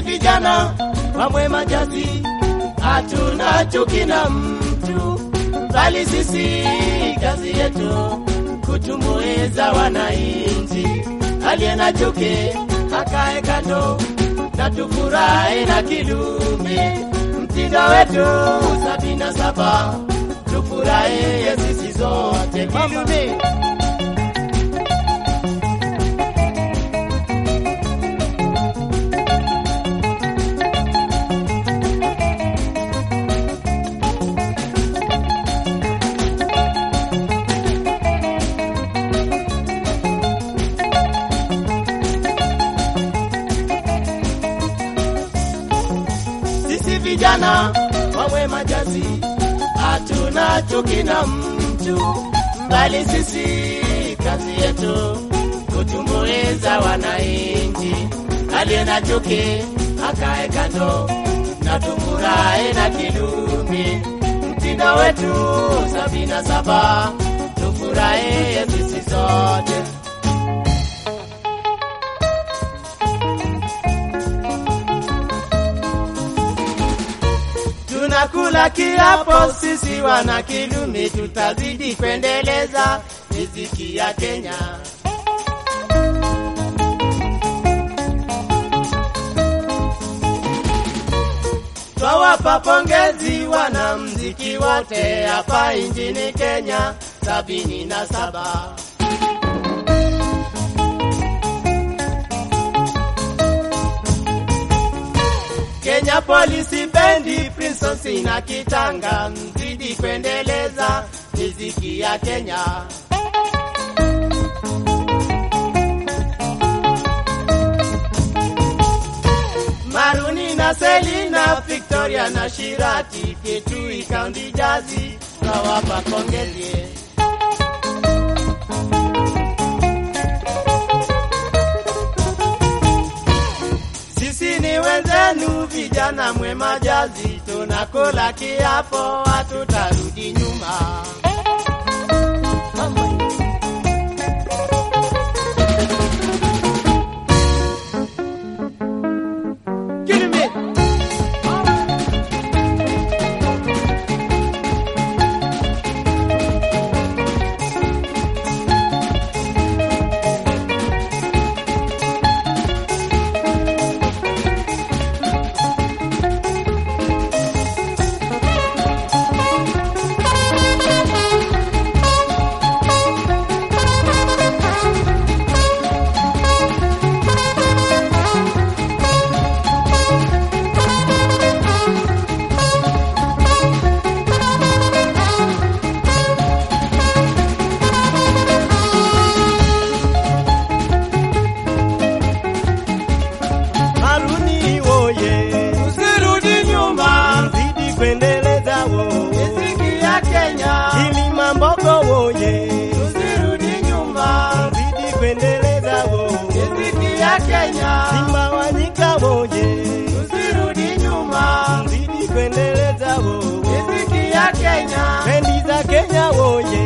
vijana wa Mwema Jazi hatuna chuki na mtu, bali sisi kazi yetu kutumbuiza wananchi. Aliye na chuki akae kando na tufurahi na Kilumi, mtindo wetu sabini na saba tufurahie sisi zote Kilumi. Sisi vijana wa Mwema Jazi hatuna chuki na mtu, bali sisi kazi yetu kutumbuiza wananchi. Aliye na chuki akae kando na tufurahi na Kilumi, mtindo wetu sabini na saba tufurahie sisi sote. Tunakula kiapo sisi wana Kilumi, tutazidi kuendeleza riziki ya Kenya. Twawapa pongezi wanamziki wote hapa nchini Kenya sabini na saba. Kenya Police Bendi, Princess na Kitanga, mzidi kuendeleza miziki ya Kenya. Maruni na Selina, Victoria na Shirati, Kitui County Jazi, nawapa pongezi. Sisi ni wenzenu vijana Mwema Jazi, tunakula kiapo, hatutarudi nyuma. Give me. Haruni woye, Usirudi nyuma, zidi kuendeleza wo. riziki ya Kenya. Kilima Mbogo woye, Usirudi nyuma, zidi kuendeleza wo. riziki ya Kenya. Simba Wanyika woye, Usirudi nyuma, zidi kuendeleza wo. riziki ya Kenya. Bendi za Kenya woye,